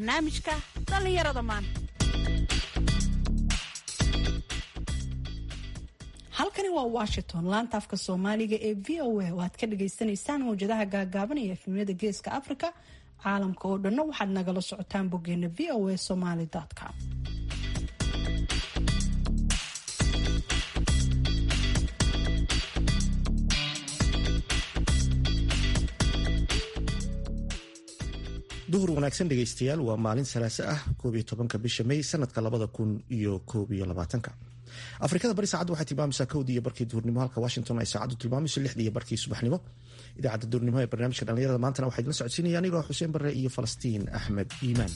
barnaamijka dhallinyarada maanta halkani waa washington laanta afka soomaaliga ee v o a oo aad ka dhagaysanaysaan mawjadaha gaagaaban iyo efnimada geeska africa caalamka oo dhanna waxaad nagala socotaan boggeena v o a somaly com duhur wanaagsan dhegaystayaal waa maalin salaaso ah koob iyo tobanka bisha may sanadka labada kun iyo koob iyo labaatanka afrikada bari saacaddu waxay tilmaamaysaa kowdii iyo barkii duhurnimo halka washington ay saacaddu tilmaamayso lixdii iyo barkii subaxnimo idaacadda duhurnimo ee barnaamijka dhallinyarada maantana waxaa idinla socodsiinaya anigoo xuseen barre iyo falastiin axmed iimaan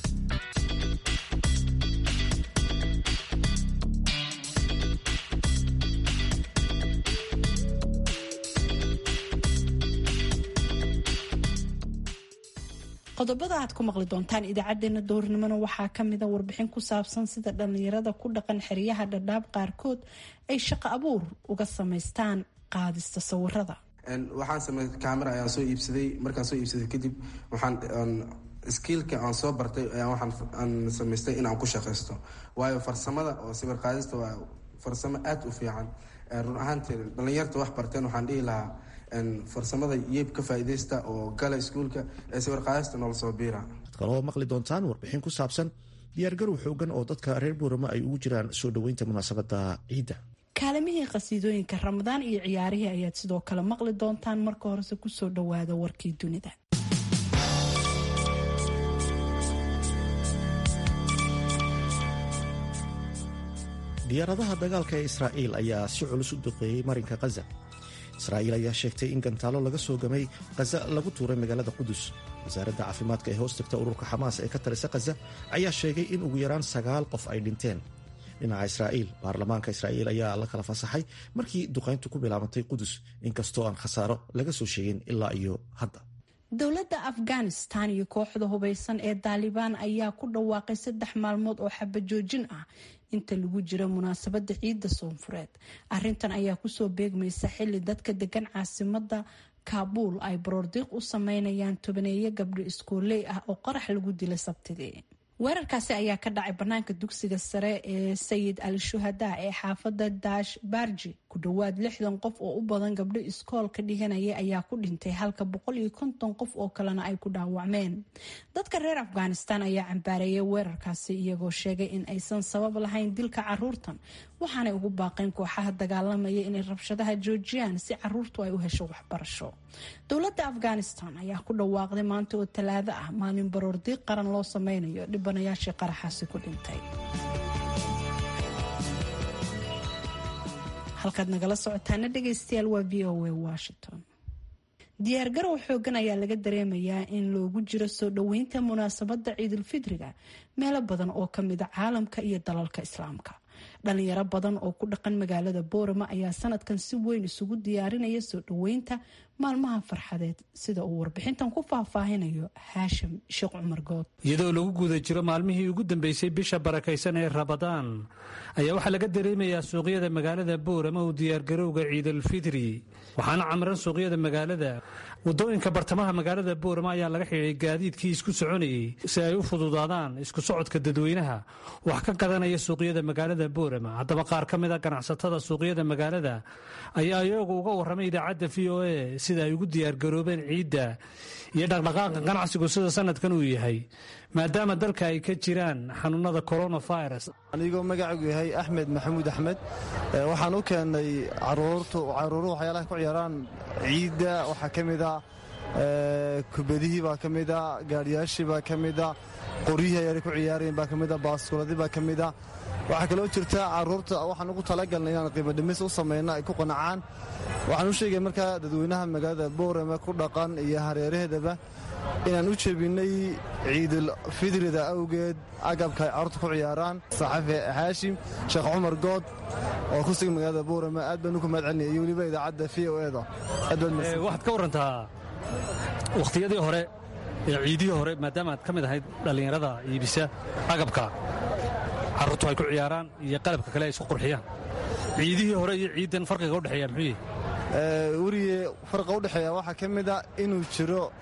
qodobada aad ku maqli doontaan idaacadeena duhurnimona waxaa kamida warbixin ku saabsan sida dhallinyarada ku dhaqan xeryaha dhadhaab qaarkood ay shaqo abuur uga samaystaan qaadista sawirada waxaan samey camera ayaan soo iibsaday markaan soo iibsaday kadib waxaan skiilka aan soo bartay ayaa waxaan samaystay in aan ku shaqaysto waayo farsamada oo sawir qaadista waa farsamo aada u fiican run ahaantii dhallinyarta wax barteen waxaan dhihi lahaa farsamada yeeb ka faaideysta oo gala iskuulka ee sawir qaadista noola soo biira waxaad kaloo maqli doontaan warbixin ku saabsan diyaargarow xoogan oo dadka reer buurama ay ugu jiraan soo dhoweynta munaasabada ciidda kaalimihii qasiidooyinka ramadaan iyo ciyaarihii ayaad sidoo kale maqli doontaan marka horese kusoo dhowaada warkii dunida diyaaradaha dagaalka ee israa'iil ayaa si culus u duqeeyey marinka khaza israa'iil ayaa sheegtay in gantaalo laga soo gamay khaza lagu tuuray magaalada qudus wasaaradda caafimaadka ee hoos tagta ururka xamaas ee ka talisa khaza ayaa sheegay in ugu yaraan sagaal qof ay dhinteen dhinaca israa'iil baarlamaanka israa'iil ayaa la kala fasaxay markii duqayntu ku bilaabantay qudus inkastoo aan khasaaro laga soo sheegin ilaa iyo hadda dowladda afghanistan iyo kooxda hubeysan ee daalibaan ayaa ku dhawaaqay saddex maalmood oo xabajoojin ah inta lagu jiro munaasabada ciidda soonfureed arintan ayaa kusoo beegmaysa xili dadka degan caasimada kaabuul ay baroordiiq u sameynayaan tobaneeyo gabdho iskooley ah oo qarax lagu dilay sabtidii weerarkaasi ayaa ka dhacay banaanka dugsiga sare ee sayid al shuhada ee xaafada daash barji ku dhowaad lixdan qof oo u badan gabdho iskool ka dhiganaya ayaa ku dhintay halka boqol iyo konton qof oo kalena ay ku dhaawacmeen dadka reer afghanistan ayaa cambaareeyay weerarkaasi iyagoo sheegay in aysan sabab lahayn dilka caruurtan waxaanay ugu baaqeen kooxaha dagaalamaya inay rabshadaha joojiyaan si caruurtu ay u hesho waxbarasho dowladda afghanistan ayaa ku dhawaaqday maanta oo talaado ah maalin baroordiiq qaran loo sameynayo dhibanayaashii qaraxaasi ku dhintay halkaad nagala socotaana dhegaystayaal waa v o a washington diyaargarow xoogan ayaa laga dareemayaa in loogu jiro soo dhoweynta munaasabada ciidulfidriga meelo badan oo kamida caalamka iyo dalalka islaamka dhalinyaro badan oo ku dhaqan magaalada boorama ayaa sanadkan si weyn isugu diyaarinaya soo dhoweynta maalmaha farxadeed sida uu warbixintan ku faahfaahinayo haashim sheekh cumar good iyadoo lagu guda jiro maalmihii ugu dambeysay bisha barakaysan ee rabadaan ayaa waxaa laga dareemayaa suuqyada magaalada boorama uu diyaargarowga ciidulfidri waxaana camran suuqyada magaalada wadooyinka bartamaha magaalada boorama ayaa laga xidhay gaadiidkii isku soconayey si ay u fududaadaan isku socodka dadweynaha wax ka gadanaya suuqyada magaalada boorama haddaba qaar ka mid a ganacsatada suuqyada magaalada ayaa iyagu uga warramay idaacadda v o a sida ay ugu diyaargaroobeen ciidda iyo dhaqdhaqaaqa ganacsigu sida sanadkan uu yahay maadaama dalka ay ka jiraan xanuunada coronavirus anigoo magacigu yahay axmed maxamuud axmed waxaan u keennay caruurtu caruuruhu waxyaalaha ku ciyaaraan ciidda waxaa ka mida kubadihii baa ka mida gaadhiyaashii baa ka mida qoryihii ayaanay ku ciyaarayen baa ka mida baaskuladii baa ka mida waxaa kaloo jirta caruurta waxaan ugu talagalnay inaan qiimadhimis u samayno ay ku qanacaan waxaan u sheegay markaa dadweynaha magaalada boorame ku dhaqan iyo hareeraheedaba inaan u jebinnay ciidulfidrida awgeed agabka ay carruurta ku ciyaaraan saxafi xaashim sheekh cumar good oo ku sugan magaalada boorame aad baan uku mahad celinaya iyo weliba idaacadda v o eda waxaad ka warantaa wakhtiyadii hore ee ciidihii hore maadaama aad ka mid ahayd dhallinyarada iibisa agabka carruurtu ay ku ciyaaraan iyo qalabka kale ay isku qurxiyaan ciidihii hore iyo ciiddan farqiga udhexeeya muxuu yahy weriye farqa udhexeeya waxaa ka mida inuu jiro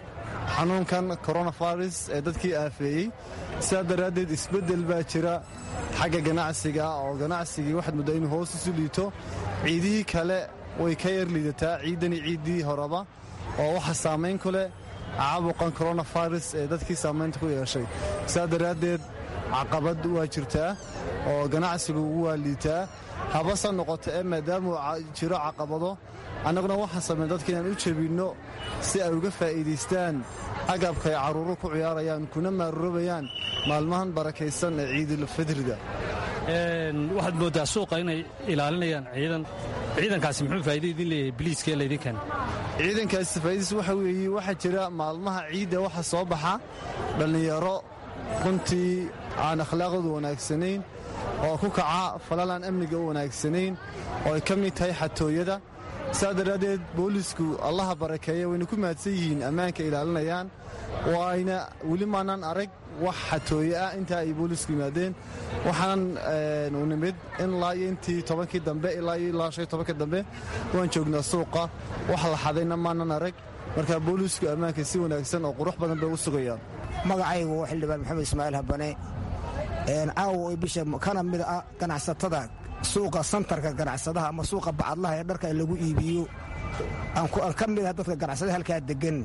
xanuunkan coronavirus ee dadkii aafeeyey sidaa daraaddeed isbeddel baa jira xagga ganacsiga oo ganacsigii waxaad muddaa inuu hoos isu liito ciidihii kale way ka yar liidataa ciiddani ciiddii horeba oo waxa saamayn ku leh caabuqan coronavirus ee dadkii saamaynta ku yeeshay sidaa daraaddeed caqabad waa jirtaa oo ganacsigu waa liitaa habase noqoto ee maadaamuu jiro caqabado annaguna waxaan samayn dadka inaan u jebinno si ay uga faa'iidaystaan agabka ay carruuru ku ciyaarayaan kuna maarurobayaan maalmahan barakaysan ee ciidulfidriga waxaad mooddaa suuqa inay ilaalinayaan ciidan ciidankaasi muxuu faa'iida idin leeyahay biliiska ee laydin keena ciidankaasi faa'iidis waxa weeye waxaa jira maalmaha ciidda waxa soo baxa dhallinyaro runtii aan akhlaaqoodu wanaagsanayn oo ku kaca falalaan amniga u wanaagsanayn oo ay ka mid tahay xatooyada saa daraaddeed boolisku allaha barakeeya wayna ku mahadsan yihiin ammaanka ilaalinayaan waayna weli maanaan arag wax xatooye ah intaa ay boolisku yimaadeen waxaan u nimid ilaa iyo intii tobankii dambe ilaa iyo ilaa shan tobankii dambe waan joognaa suuqa wax la xadayna maanan arag marka boolisku ammaanka si wanaagsan oo qurux badan bay u sugayaan magacaygu waa xildhibaan maxamed ismaaciil habane caawa bisha kana mid ah ganacsatada suuqa santarka ganacsadaha ama suuqa bacadlaha ee dharka lagu iibiyo aan ka mid ah dadka ganacsada halkaa degan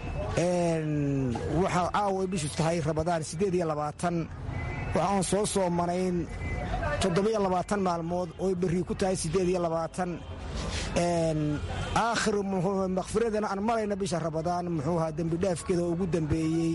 waxaa caawa bishu tahay rabadaan siddeed iyo labaatan waxaan soo soomanayn toddobiyo labaatan maalmood oo berri ku tahay siddeed iyo labaatan aakhir makhfiradana aan marayna bisha rabadaan muxuu ahaa dembidhaafkeeda oo ugu dembeeyey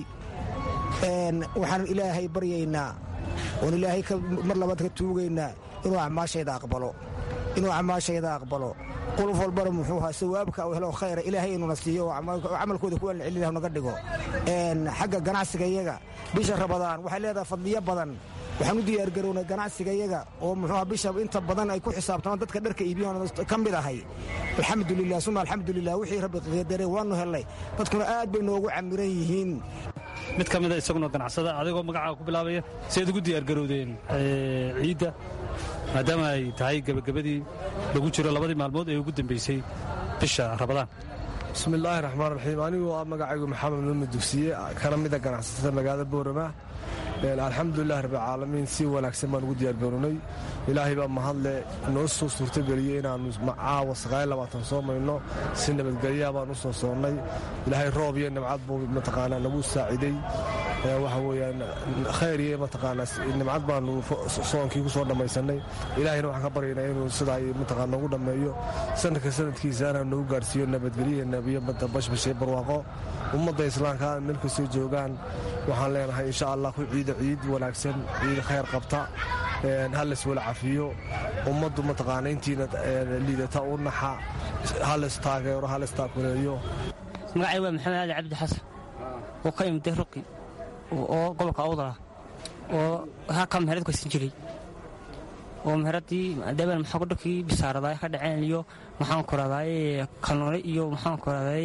waxaan ilaahay baryaynaa oon ilaahay mar labaad ka tuugaynaa inuu acmaashayda aqbalo inuu acmaashayda aqbalo quluf walbana muxuu ahaa sawaabka u helo khayra ilaahay inuna siiyo oo camalkooda kuwa celin naga dhigo xagga ganacsiga iyaga bisha rabadaan waxay leedahay fadliyo badan waxaan u diyaargarownay ganacsiga iyaga oo muxuuha bisha inta badan ay ku xisaabtamaan dadka dharka iibiyan ka mid ahay alxamdulilah suma alxamdulilah wixii rabbi qadare waanu hellay dadkuna aad bay noogu camiran yihiin mid ka mida isaguna ganacsada adigoo magacaa ku bilaabaya siaad ugu diyaargarowdeen ciidda maadaama ay tahay gebagabadii lagu jiro labadii maalmood ee ugu dambaysay bisha rabadaan bismillaahi raxmaan raxiim anigoo ah magacaygu maxamed nuumi dugsiye kana mida ganacsatada magaalada boorama alxamdulilah rabbilcaalamiin si wanaagsan baan ugu diyaargarownay ilaahay baa mahadle noo soo suurtogeliyey inaannu caawa saqaayabaatan soo mayno si nabadgelyaa baan u soo soonnay ilaahay roob iyo nimcad buu mataqaanaa nagu saaciday waxa weyaan khayr iyo mataqaanaa nimcad baanu soonkii ku soo dhammaysannay ilaahayna waxaan ka baryaynaa inuu sidaa mataqaa noogu dhammeeyo sanadka sanadkiisaana nagu gaarhsiiyo nabadgelya nabiyo bashbashe barwaaqo ummadda islaamka meel kastoo joogaan waxaan leenahay insha allah ku ciida ciid wanaagsan ciid khayr qabta ha laiswala cafiyo ummaddu mataqaana intiina liidata u naxa ha laistaageero ha laistaakuleeyo magacay waa maxamed ali cabdi xasan oo ka imid ruqi oo gobolka awdala oo halkaa meherad kaysan jiray oo meheradii maadaama maxaa dharkii bisaaradaa ka dhaceen iyo maxaan koraday kalnoole iyo maxaan koraday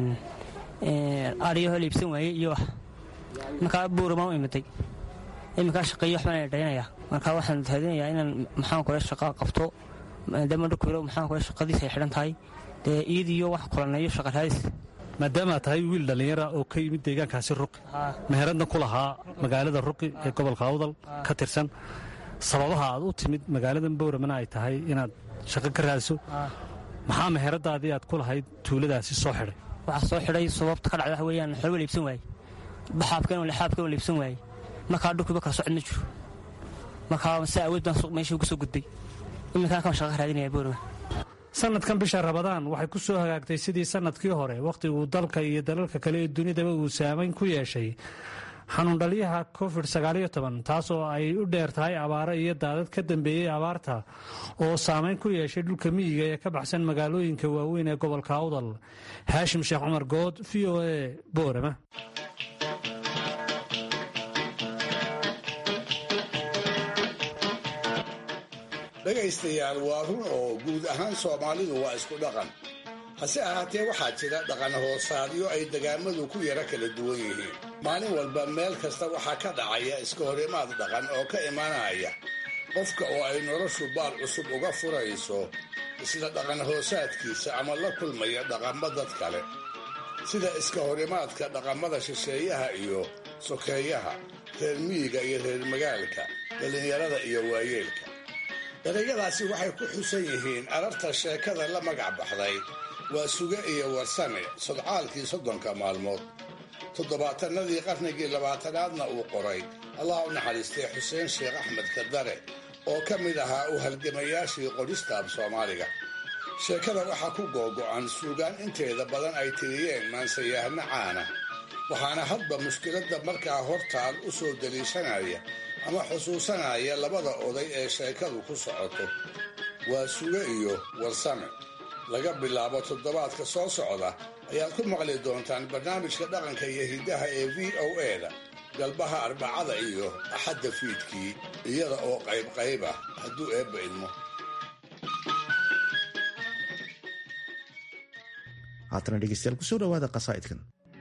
ariyaho liibsan waaye iyo wax markaa buuramaan u imiday iminkaa shaqeeyo waxbaan dhaynaya markaa waxaan raadinayaa inaan maxaan kore shaqa qabto maadaama dharkuyro maxaan kore shaqadiis ay xidhan tahay dee iyad iyo wax kulaneeyo shaqa raadis maadaama tahay wiil dhallinyara oo ka yimid deegaankaasi ruqi meheradna ku lahaa magaalada ruqi ee gobolka awdal ka tirsan sababaha aad u timid magaaladan bowramana ay tahay inaad shaqo ka raadso maxaa meheradaadii aad ku lahayd tuuladaasi soo xidhay waxaa soo xidhay sababta ka dhacda waxa weeyaan xolba liibsan waaye baxaabkeen lixaabkeen liibsan waaye markaa dhulkiiba kala socod ma jiro markaa si awood baan meeshii uga soo gudbay iminkaan kan shaqa raadinaya boorama sanadkan bisha rabadaan waxay ku soo hagaagtay sidii sanadkii hore wakhtiguu dalka iyo dalalka kale ee dunidaba uu saamayn ku yeeshay xanuundhaliyaha covid taas oo ay u dheer tahay abaaro iyo daadad ka dambeeyey abaarta oo saamayn ku yeeshay dhulka miyiga ee ka baxsan magaalooyinka waaweyn ee gobolka awdal haashim sheekh cumar good v o e boorama dhegaystayaal waa run oo guud ahaan soomaalidu waa isku dhaqan hase ahaatee waxaa jira dhaqan hoosaadyo ay degaamadu ku yara kala duwan yihiin maalin walba meel kasta waxaa ka dhacaya iska horimaad dhaqan oo ka imanaya qofka oo ay noloshu baal cusub uga furayso isla dhaqan hoosaadkiisa ama la kulmaya dhaqanba dad kale sida iska horimaadka dhaqamada shisheeyaha iyo sokeeyaha reer miyiga iyo reer magaalka dhallinyarada iyo waayeelka erayadaasi waxay ku xusan yihiin ararta sheekada la magac baxday waa suge iyo warsame sodcaalkii soddonka maalmood toddobaatanadii qarnigii labaatanaadna uu qoray allah u naxariistay xuseen sheekh axmed kadare oo ka mid ahaa u halgamayaashii qodhistaab soomaaliga sheekada waxaa ku googo'an suugaan inteeda badan ay tiriyeen maansayahno caana waxaana hadba mushkiladda markaa hortaal u soo daliishanaya ama xusuusanaya labada oday ee sheekadu ku socoto waa suge iyo warsame laga bilaabo toddobaadka soo socda ayaad ku maqli doontaan barnaamijka dhaqanka iyo hiddaha ee v o e-da galbaha arbacada iyo axadda fiidkii iyada oo qaybqayb ah hadduu eebba idmo haatana dhegeystayaal kusoo dhawaada qasaa'idkan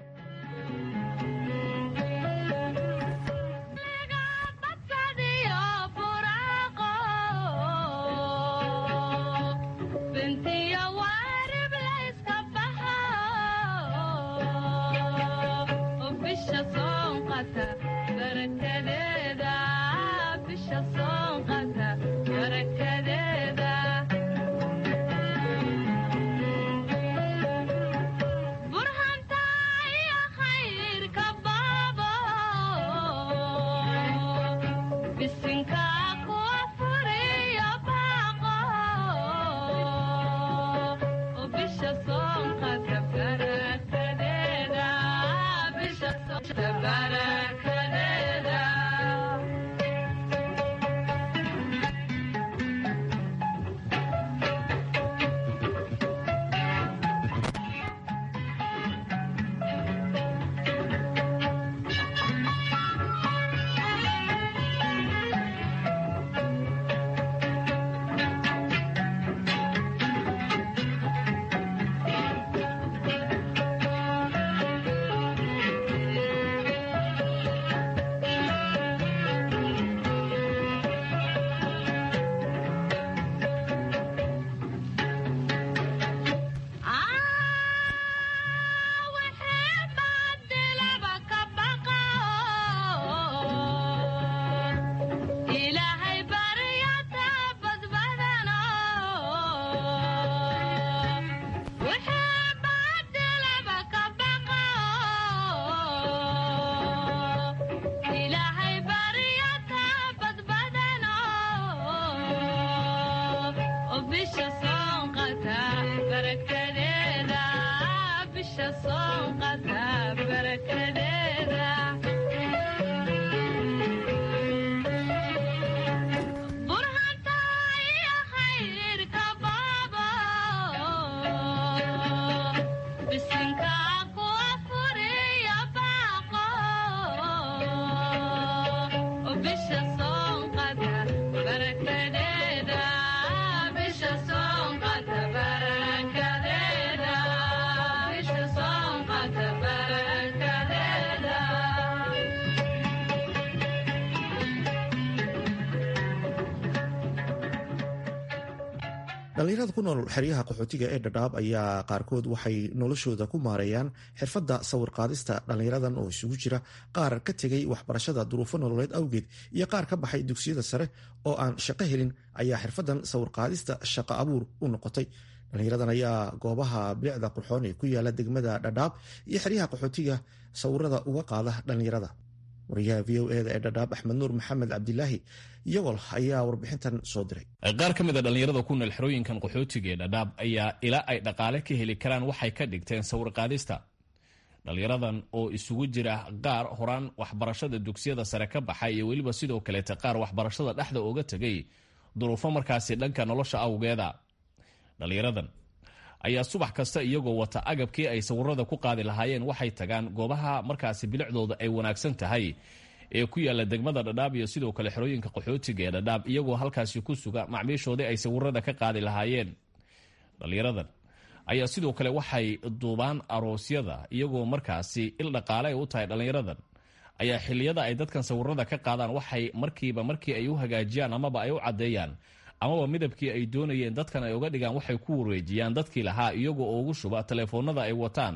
dhallinyarada ku nool xeryaha qaxootiga ee dhadhaab ayaa qaarkood waxay noloshooda ku maareeyaan xirfadda sawirqaadista dhallinyaradan oo isugu jira qaar ka tegay waxbarashada duruufo nololeed awgeed iyo qaar ka baxay dugsiyada sare oo aan shaqo helin ayaa xirfaddan sawirqaadista shaqo abuur u noqotay dhallinyaradan ayaa goobaha bilicda qurxoon ee ku yaala degmada dhadhaab iyo xeryaha qaxootiga sawirada uga qaada dhallinyarada wariyaha v o eda ee dhadhaab axmed nuur maxamed cabdilaahi yowol ayaa warbixintan soo diray qaar ka mid a dhallinyarada ku nool xerooyinkan qaxootiga ee dhadhaab ayaa ilaa ay dhaqaale ka heli karaan waxay ka dhigteen sawirqaadista dhallinyaradan oo isugu jira qaar horaan waxbarashada dugsiyada sare ka baxay iyo weliba sidoo kaleeta qaar waxbarashada dhexda uga tegay duruufo markaasi dhanka nolosha awgeeda dhallinyaradan ayaa subax kasta iyagoo wata agabkii ay sawirada ku qaadi lahaayeen waxay tagaan goobaha markaasi bilicdooda ay wanaagsan tahay ee ku yaala degmada dhadhaab iyo sidoo kale xerooyinka qaxootiga ee dhadhaab iyagoo halkaasi ku suga macmiishoodii ay sawirada ka qaadi lahaayeen dhallinyaradan ayaa sidoo kale waxay duubaan aroosyada iyagoo markaasi il dhaqaale ay u tahay dhallinyaradan ayaa xiliyada ay dadkan sawirada ka qaadaan waxay markiiba markii ay u hagaajiyaan amaba ay u caddeeyaan amaba midabkii ay doonayeen dadkan ay uga dhigaan waxay ku wareejiyaan dadkii lahaa iyagoo ugu shuba telefoonada ay wataan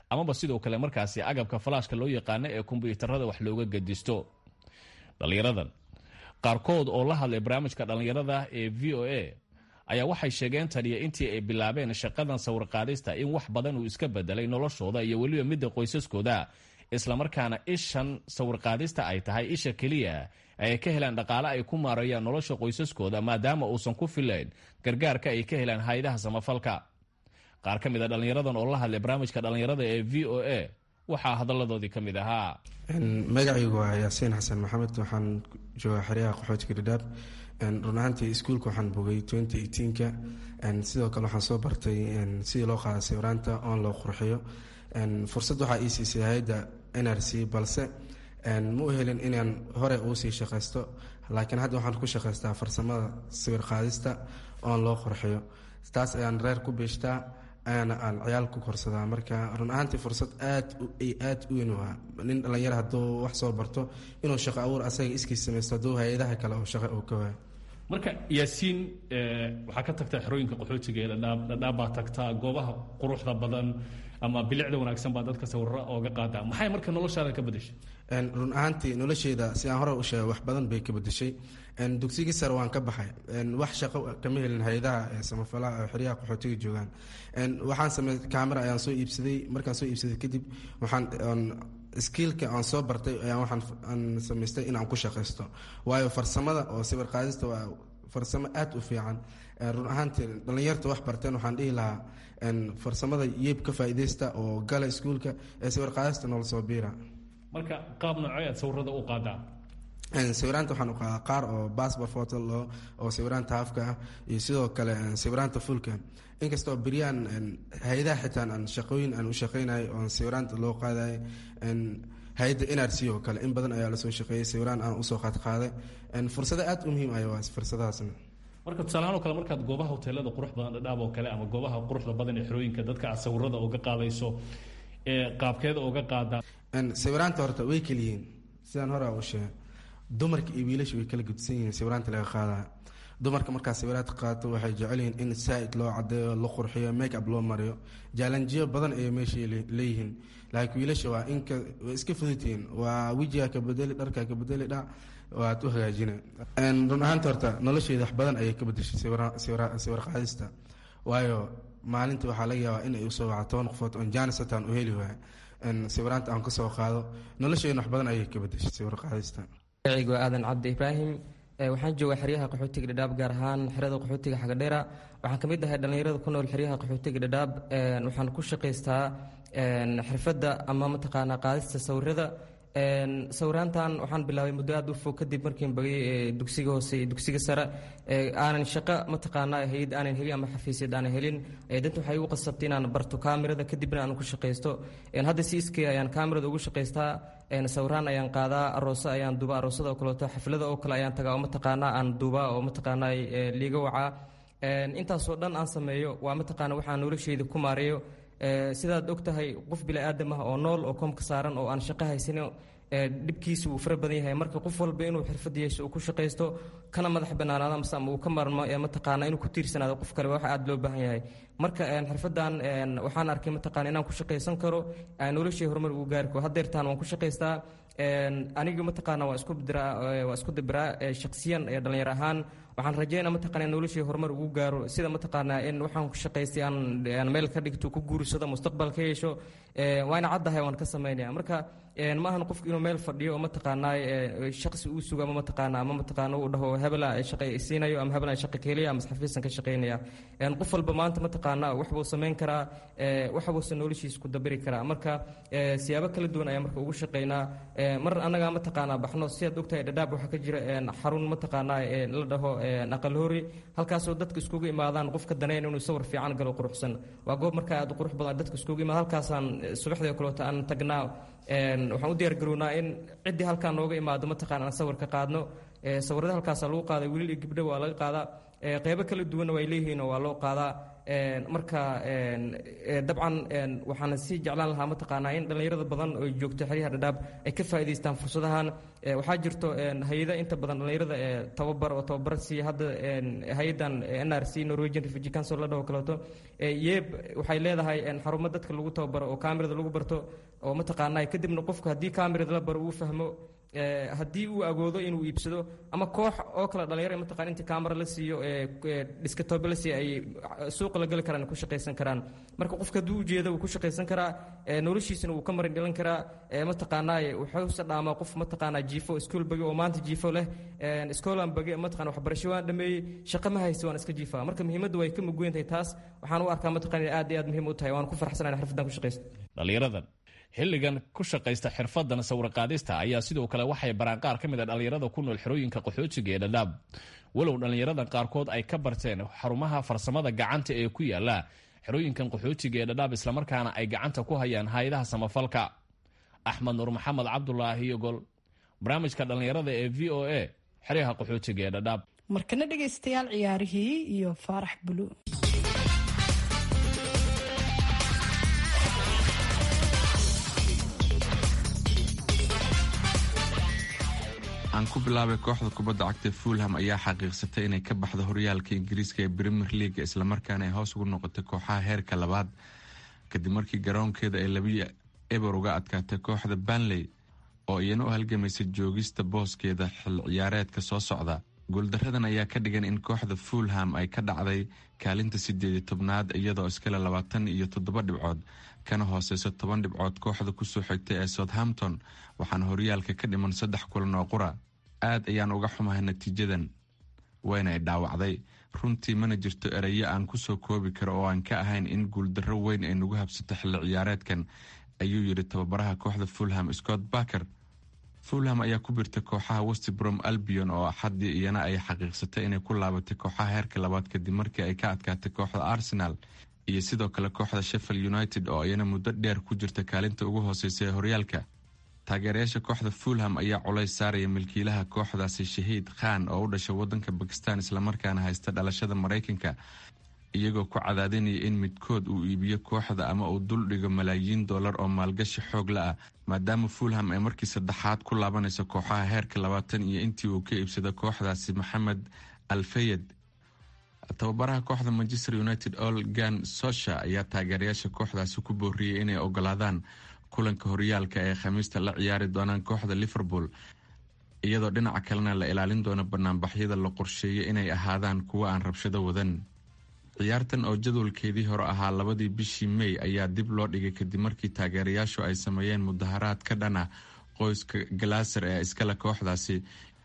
amaba sidoo kale markaasi agabka falaashka loo yaqaano ee kombyuutarada wax looga gedisto dhallinyaradan qaarkood oo la hadlay barnaamijka dhallinyarada ee v o a ayaa waxay sheegeen taniya intii ay bilaabeen shaqadan sawirqaadista in wax badan uu iska bedelay noloshooda iyo weliba midda qoysaskooda islamarkaana ishan sawirqaadista ay tahay isha keliya ay ka helaan dhaqaale ay ku maareeyaan nolosha qoysaskooda maadaama uusan ku filayn gargaarka ay ka helaan hay-adaha samafalka qaar ka mid a dhallinyaradan oo la hadlay barnaamijka dhallinyarada ee v o a waxaa hadalladoodii ka mid ahaa magacaygu waa yaasiin xasan maxamed waxaan joogaa xeryaha qaxootiga dhadhaab run ahaantii iskuulka waxaan bogay ka sidoo kale waxaan soo bartay sidii loo qaada sawiraanta oon loo qurxiyo fursad waxaa ii siisay hay-adda n r c balse ma u helin inaan hore uusii shaqaysto laakiin hadda waxaan ku shaqaystaa farsamada sawir qaadista oon loo qurxiyo taas ayaan reer ku beeshtaa ayaana aan ciyaal ku korsadaa marka run ahaantii fursad aad aad u weyn waa nin dhallinyaro hadduu wax soo barto inuu shaqo abuur asaga iskiis samaysto hadduu hay-adaha kale oo shaqo uu ka waayo marka yaasiin waxaa ka tagtaa xerooyinka qaxootiga ee dhadhaab dhadhaab baa tagtaa goobaha quruxda badan ama bilicda wanaagsan baa dadka sawirra ooga qaadaa maxay marka noloshaada ka bedeshay run ahaantii nolosheeda si aan hore u sheegay wax badan bay ka bedeshay dugsigii sare waan ka baxay wax shaqo kama helin hay-adaha samafalaha xeryaha qaxootiga joogaan waxaan samey camera ayaan soo iibsaday markaan soo iibsaday kadib waxaan skiilka aan soo bartay ayaan waxaan aan samaystay in aan ku shaqaysto waayo farsamada oo sawir qaadista waa farsamo aad u fiican run ahaantii dhallinyarta wax barteen waxaan dhihi lahaa farsamada yeeb ka faa'iidaysta oo gala iskuulka ee sawir qaadista noola soo biira marka qaab noocee aad sawirada u qaadaa sawiraanta waxaan u qaadaa qaar oo basbor photo loo oo sawiraanta hafka ah iyo sidoo kale sawiraanta fulka inkastoo beryaan hay-adaha xitaan aan shaqooyin aan u shaqaynayo oon sawiraanta loo qaadayo hay-adda n r c oo kale in badan ayaa lasoo shaqeeyey sawiraan aan usoo qaadqaaday fursado aad u muhiim aya waa fursadahaasna marka tusaalahaan oo kale markaad goobaha hoteelada qurux badan dhadhaab oo kale ama goobaha quruxda badan ee xerooyinka dadka aad sawirada uga qaadayso ee qaabkeeda uga qaadaa sawiraanta horta way keliyihiin sidaan hore u sheegay dumarka iyo wiilasha way kala gudsan yihiin sawiraanta laga qaadaya dumarka markaa sawiraad qaato waxay jecel yihiin in saaid loo cadeeyo la qurxiyo make up loo mariyo jaalanjiyo badan ayay meeshay leeyihiin laakiin wiilasha waa inka way iska fududtihiin waa wejiga ka bedeli dharka ka bedeli dhac waad u hagaajina run ahaanta horta nolosheeda wax badan ayay ka bedeshay sawir qaadista waayo maalinta waxaa laga yaabaa in ay usoo waca toban qofood oon jaanis hataan u heli waaya sawiraanta aan kasoo qaado nolosheena wax badan ayay ka bedeshay sawir qaadista magacaygu waa aadan cabdi ibraahim waxaan joogaa xeryaha qaxootiga dhadhaab gaar ahaan xerada qaxootiga xagadheera waxaan ka mid ahay dhallinyarada ku nool xeryaha qaxootiga dhadhaab waxaan ku shaqaystaa xirfadda ama mataqaanaa qaadista sawirada sawiraantan waxaan bilaabay muddo aad u fog kadib markiin bagay dugsiga hoose iyo dugsiga sare aanan shaqo mataqaanaa hayad aanan helin ama xafiisyad aanan helin danta waxay igu qasabtay inaan barto kaamirada kadibna aan ku shaqaysto hadda si iskay ayaan kaamirada ugu shaqaystaa sawiraan ayaan qaadaa arooso ayaan duba aroosada oo kaleeto xaflada oo kale ayaan tagaa oo mataqaanaa aan duubaa oo mataqaanaa liiga wacaa intaasoo dhan aan sameeyo waa mataqaana waxaan nolosheyda ku maareeyo sidaad og tahay qof bili-aadam ah oo nool oo koomka saaran oo aan shaqo haysano dhibkiisa wuu fara badan yahay marka qof walba inuu xirfad yeesho uu ku shaqaysto kana madax banaanaado mase ama uu ka marmo mataqaana inuu ku tiirsanaado qof kale wax aad loo baahan yahay marka xirfadan waxaan arkay mataqaana inaan ku shaqaysan karo noloshii horumar ugu gaari karo haddeertaan waan ku shaqaystaa aniga mataqaana waa isku diraa waa isku dibiraa shaksiyan ee dhalinyar ahaan waxaan rajeynaa mataqaana in noloshii horumar ugu gaaro sida mataqaanaa in waxaan ku shaqaystay aan meel ka dhigto ku guursado mustaqbal ka yeesho waana caddahay waan ka samaynaya marka ma ahan qofku inuu meel fadhiyo oo mataqaanaa shaqsi uu sugo ama mataqaana ama mataqaana uu dhaho hebela shaqa siinayo ama hebela shaqa ka helaya ama xafiisan ka shaqaynaya qof walba maanta mataqaana wax buu samayn karaa wax buusa noloshiisa ku dabiri karaa marka siyaabo kala duwan ayaa marka ugu shaqaynaa mar annagaa mataqaanaa baxno sidaad ogtahay dhadhaab waxaa ka jira xarun mataqaanaa la dhaho aqalhoori halkaasoo dadka iskugu imaadaan qofka daneyn inuu sawir fiican galo quruxsan waa goob marka aad qurux badan dadka iskugu imaad halkaasaan subaxdii kaleeto aan tagnaa waxaan u diyaargarownaa in ciddii halkaan nooga imaado mataqaana aan sawir ka qaadno sawirada halkaasaa lagu qaaday wiilal iyo gabdho waa laga qaadaa qeybo kala duwanna way leeyihiin oo waa loo qaadaa marka dabcan waxaana sii jeclaan lahaa mataqaanaa in dhallinyarada badan oo joogto xeryaha dhadhaab ay ka faa'iidaystaan fursadahan waxaa jirto hay-ada inta badan dhallinyarada ee tababar oo tababar siiya hadda hay-adan n r c norwegian refugee council la dhaho kaleeto yeeb waxay leedahay xarumo dadka lagu tababaro oo kamerada lagu barto oo mataqaanaa kadibna qofku haddii kamerada la baro uu fahmo haddii uu agoodo inuu iibsado ama koox oo kale dhalinyaro mataqaan inta camera la siiyo dhiskatobe la siiyo ay suuqa la geli karaan ku shaqaysan karaan marka qofka hadduu ujeedo wuu ku shaqaysan karaa noloshiisana wuu ka marin dhilan karaa mataqaanaa wuxuuse dhaamaa qof mataqaanaa jiifo iskool bage oo maanta jiifo leh iskoolan bage mataqana waxbarasho waan dhameeyey shaqo ma haysta waan iska jiifaa marka muhiimadda way ka mugoyn tahay taas waxaan u arkaa mataqana aad iyo aad muhiim u tahay waan ku farxsanahay xirfadan ku shaqaysto dhalinyaradan xilligan ku shaqaysta xirfadan sawirqaadista ayaa sidoo kale waxay baraan qaar ka mid a dhallinyarada ku nool xerooyinka qaxootiga ee dhadhaab walow dhallinyaradan qaarkood ay ka barteen xarumaha farsamada gacanta ee ku yaala xerooyinkan qaxootiga ee dhadhaab islamarkaana ay gacanta ku hayaan hay-adaha samafalka axmed nuur maxamed cabdulaahi yogol barnaamijka dhallinyarada ee v o a xeryaha qaxootiga ee dhadhaab markana dhegaystayaal ciyaarihii iyo faarax bulu aan ku bilaabay kooxda kubadda cagta fulham ayaa xaqiiqsatay inay ka baxdo horyaalka ingiriiska ee premier leaga islamarkaana ay hoos ugu noqotay kooxaha heerka labaad kadib markii garoonkeeda ay labiyo eber uga adkaatay kooxda banley oo iyana u halgamaysa joogista booskeeda xil ciyaareedka soo socda guuldaradan ayaa ka dhigan in kooxda fulham ay ka dhacday kaalinta sideedi tobnaad iyadoo iskale labaatan iyo toddoba dhibcood kana hooseyso toban dhibcood kooxda kusoo xigtay ee southampton waxaana horyaalka ka dhiman saddex kulan oo qura aad ayaan uga xumahay natiijadan wayna ay dhaawacday runtii mana jirto erayo aan kusoo koobi karo oo aan ka ahayn in guuldarro weyn ay nagu habsato xilli ciyaareedkan ayuu yidhi tababaraha kooxda fulham scott barker fulham ayaa ku birtay kooxaha westbrom albion oo axaddii iyana ay xaqiiqsatay inay ku laabatay kooxaha heerka labaad kadib markii ay ka adkaatay kooxda arsenal iyo sidoo kale kooxda sheffield united oo iyana muddo dheer ku jirta kaalinta ugu hooseysa ee horyaalka taageerayaasha kooxda fulham ayaa culays saaraya milkiilaha kooxdaasi shahiid khan oo u dhashay wadanka bakistan islamarkaana haysta dhalashada maraykanka iyagoo ku cadaadinaya in midkood uu iibiyo kooxda ama uu duldhigo malaayiin dollar oo maalgashi xoog la ah maadaama fulham ay markii saddexaad ku laabanayso kooxaha heerka labaatan iyo intii uu ka iibsado kooxdaasi maxamed alfayed tababaraha kooxda manchester united olgan sosha ayaa taageerayaasha kooxdaasi ku booriyey inay ogolaadaan kulanka horyaalka ee khamiista la ciyaari doonaan kooxda liverpool iyadoo dhinaca kalena la ilaalin doono banaanbaxyada la qorsheeyay inay ahaadaan kuwo aan rabshado wadan ciyaartan oo jadwalkeedii hore ahaa labadii bishii mey ayaa dib loo dhigay kadib markii taageerayaashu ay sameeyeen mudaharaad ka dhan ah qoyska galaaser ee iskale kooxdaasi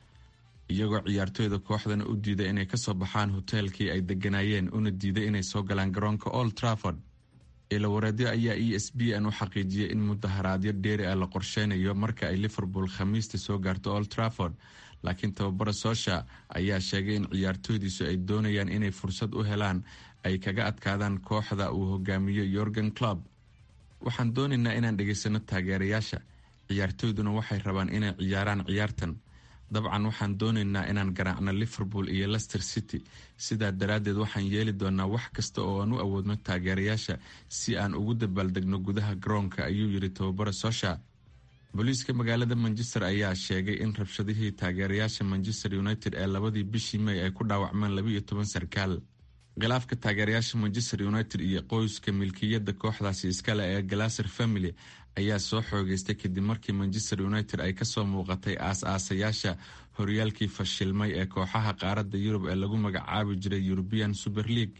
iyagoo ciyaartooyda kooxdana u diiday inay kasoo baxaan hoteelkii ay deganaayeen una diiday inay soo galaan garoonka old trafford ilawareedyo ayaa e s b n u xaqiijiyay in mudaharaadyo dheeri ah la qorsheynayo marka ay liverpool khamiista soo gaarto old trafford laakiin tababara soosha ayaa sheegay in ciyaartooydiisu ay doonayaan inay fursad u helaan ay kaga adkaadaan kooxda uu hogaamiyo yorgan club waxaan doonaynaa inaan dhegaysano taageerayaasha ciyaartooyduna waxay rabaan inay ciyaaraan ciyaartan dabcan waxaan doonaynaa inaan garaacno liverpool iyo lester city sidaa daraaddeed waxaan yeeli doonaa wax kasta oo aan u awoodno taageerayaasha si aan ugu dabaaldegno gudaha garoonka ayuu yidhi tababara sosha booliiska magaalada manchester ayaa sheegay in rabshadihii taageerayaasha manchester united ee labadii bishii may ay ku dhaawacmeen labaiyo toban sarkaal khilaafka taageerayaasha manchester united iyo qoyska milkiyadda kooxdaasi iskale ee galaser family ayaa soo xoogeystay kadib markii manchester united ay kasoo muuqatay aas-aasayaasha horyaalkii fashilmay ee kooxaha qaaradda yurub ee lagu magacaabi jiray european super league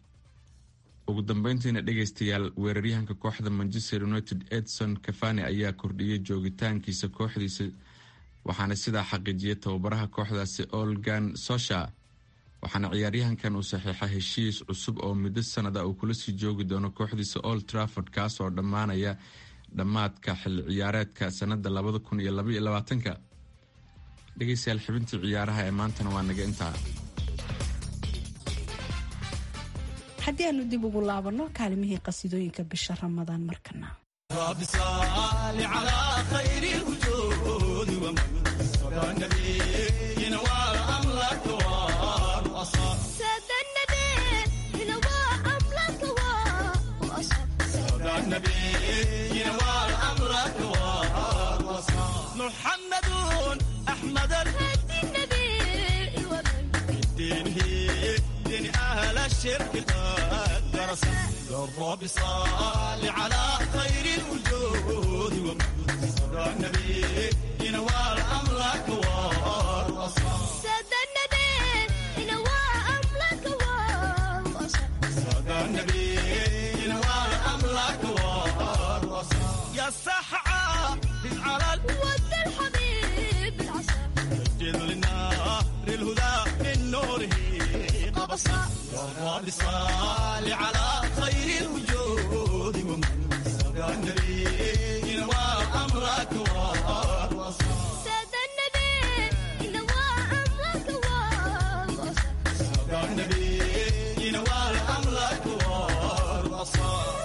ugu dambeyntiina dhegeystayaal weeraryahanka kooxda manchester united edson cafani ayaa kordhiyey joogitaankiisa kooxdiisa waxaana sidaa xaqiijiyay tababaraha kooxdaasi olgan sosha waxaana ciyaaryahankan uu saxiixa heshiis cusub oo muddo sanada uu kula sii joogi doono kooxdiisa old trafford kaasoo dhammaanaya dhammaadka xilli ciyaareedka sanada labada kun iyo labaiyo labaatanka dhegeystayaal xibintii ciyaaraha ee maantana waa naga intaa haddii aanu dib ugu laabanno kaalimihii qasidooyinka bisha ramadaan markana سادة النبي هنا وأملاك النبي نوال أمرك والوصال محمد أحمد الهدي النبي الدين هي دين أهل الشرك قد درس الرب صال على خير الوجود ومن صدى النبي ينوال أمرك والوصال سادة النبي نوال أمرك والوصال صدى النبي ينوال أمرك والوصال يا السحعة على ود الحبيب العسى الجد للنار الهدى من نوره قبصا يا رب صال على خير الوجود ومن صدى النبي ينوال أمرك والوصال سادة النبي نوال أمرك والوصال صدى النبي ينوال أمرك والوصال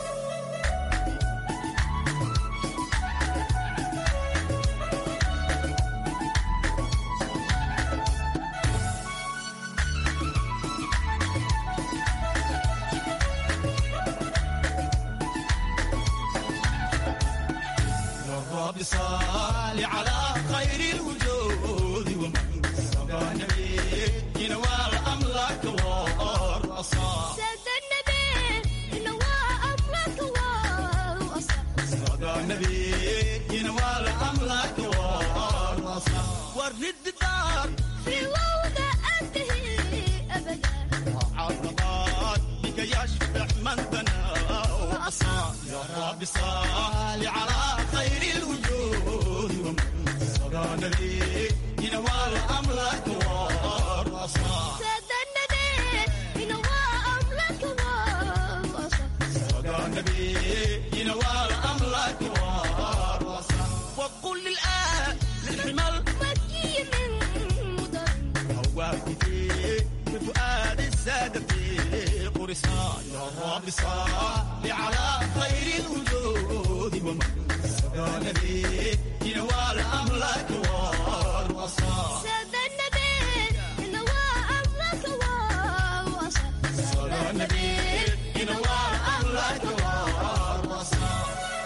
الرب صال على خير الوجود ومن صدى النبي ينوال أمرك والرصاص سادة النبي نوال أمرك والوصال صدى النبي ينوال أمرك والرصاص ورد الدار في وضع أنتهي أبدا عرضات بك يشفع من بنى وأصاب يا رب صال على خير الوجود ومن صدى النبي ينوال أمرك والرصاص سادة النبي نوال أمرك والوصال صدى النبي ينوال أمرك والرصاص وقل للآن للحمل مكي من مدر هواك في بفؤاد السادة في قرصان يا رب صل على خير الوجود ومن صدى النبي ينوال أمرك والوصال سادة النبي نوال أمرك والوصال صدى النبي ينوال أمرك والوصال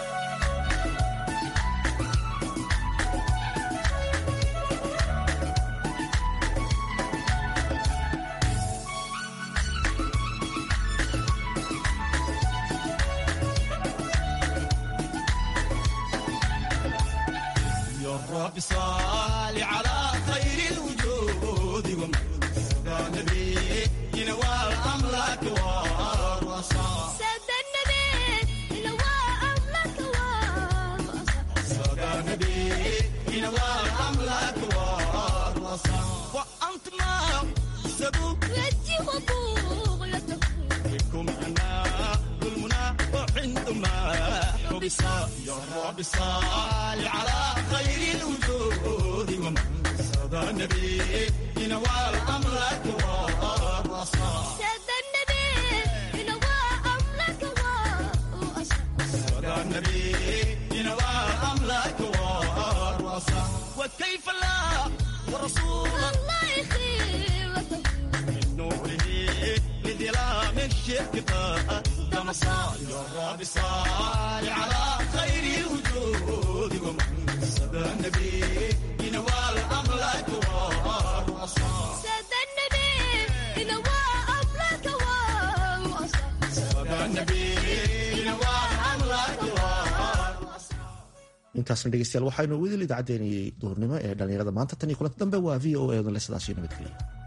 يا رب صل على خير الوجود ومن صدى النبي ينوال أمرك والوصال سادة النبي نوال أمرك والوصال صدى النبي ينوال أمرك والوصال وأنت ما سبوك وجه وبغلته بكم أنا المنى وعندما حبس يا رب صل على خير الوجود ومن صدى النبي ينوال أمرك والوصال سادة النبي نوال أمرك والوصال صدى النبي ينوال أمرك والوصال وكيف لا ورسول الله يخيرته من نوره لظلام الشرك قدم صال يا رب صال على خير الوجود ومن صدى النبي ينوال أمرك والوصال سادة النبي نوال أمرك والوصال صدى النبي ينوال أمرك والوصال intaasna dhegeystayaal waxaynu weli idaacadeenii duhurnimo ee dhallinyarada maanta tan iyo kulanti dambe waa v o a odale sidaasio nabadgelya